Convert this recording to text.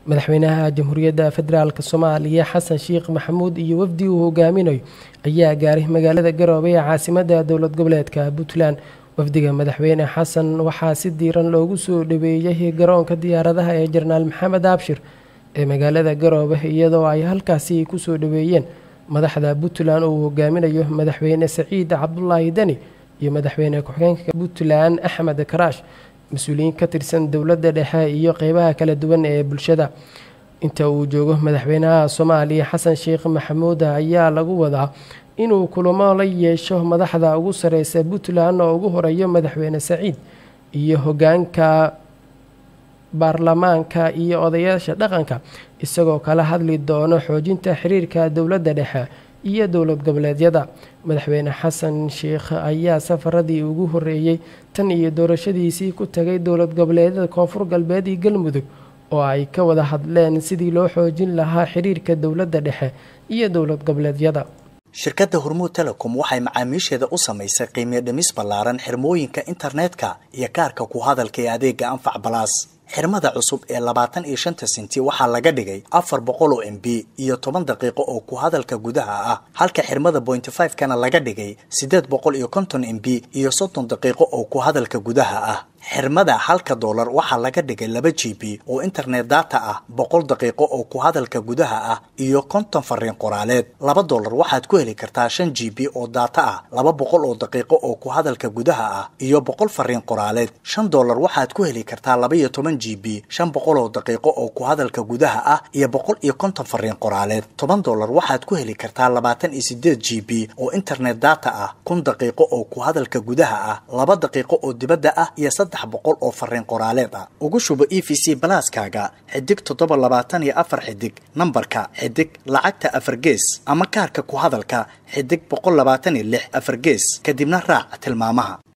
madaxweynaha jamhuuriyadda federaalk soomaaliya xasan sheekh maxamuud iyo wafdi uu hogaaminayo ayaa gaaray magaalada garoobe ee caasimadda dowlad goboleedka puntland wafdiga madaxweyne xasan waxaa si diiran loogu soo dhaweeyey garoonka diyaaradaha ee jenaraal maxamed abshir ee magaalada garoobe iyadoo ay halkaasi kusoo dhaweeyeen madaxda puntland uu hogaaminayo madaxweyne saciid cabdulaahi deni iyo madaxweyne ku-xigeenka puntland axmed karaash mas-uuliyiin ka tirsan dowladda dhexe iyo qeybaha kala duwan ee bulshada inta uu joogo madaxweynaha soomaaliya xasan sheekh maxamuud ayaa lagu wadaa inuu kulamo la yeesho madaxda ugu sareysa puntland oo ugu horeeyo madaxweyne saciid iyo hogaanka baarlamaanka iyo odayaasha dhaqanka isagoo kala hadli doono xoojinta xiriirka dowladda dhexe iyo dowlad goboleedyada madaxweyne xasan sheekh ayaa safaradii ugu horeeyey tan iyo doorashadiisii ku tagay dowlad goboleedyada koonfur galbeed iyo galmudug oo ay ka wada hadleen sidii loo xoojin lahaa xiriirka dowladda dhexe iyo dowlad goboleedyada shirkadda hormuud telecom waxay macaamiisheeda u samaysay qiimiyo dhimis ballaaran xirmooyinka internetka iyo kaarka ku hadalka ee adeega anfac balaas xirmada cusub ee labaatan iyo shanta senti waxaa laga dhigay afar boqol oo m b iyo toban daqiiqo oo ku hadalka gudaha ah halka xirmada pointy five kana laga dhigay siddeed boqol iyo konton m b iyo soddon daqiiqo oo ku hadalka gudaha ah xirmada halka doolar waxaa laga dhigay laba g b oo internet data ah boqol daqiiqo oo ku hadalka gudaha ah iyo konton fariin qoraaleed laba doolar waxaad ku heli kartaa shan g b oo data ah laba boqol oo daqiiqo oo ku hadalka gudaha ah iyo boqol fariin qoraaleed shan doolar waxaad ku heli kartaa laba iyo toban g b shan boqol oo daqiiqo oo ku hadalka gudaha ah iyo boqol iyo konton fariin qoraaleed toban doolar waxaad ku heli kartaa labaatan iyo sideed g b oo internet data ah kun daqiiqo oo ku hadalka gudaha ah laba daqiiqo oo dibadda ah iyo saddex boqol oo fariin qoraaleed ah ugu shubo e v c balaaskaaga xidig toddoba labaatan iyo afar xidig nambarka xidig lacagta afar gees ama kaarka ku hadalka xidig boqol labaatan iyo lix afar gees kadibna raac tilmaamaha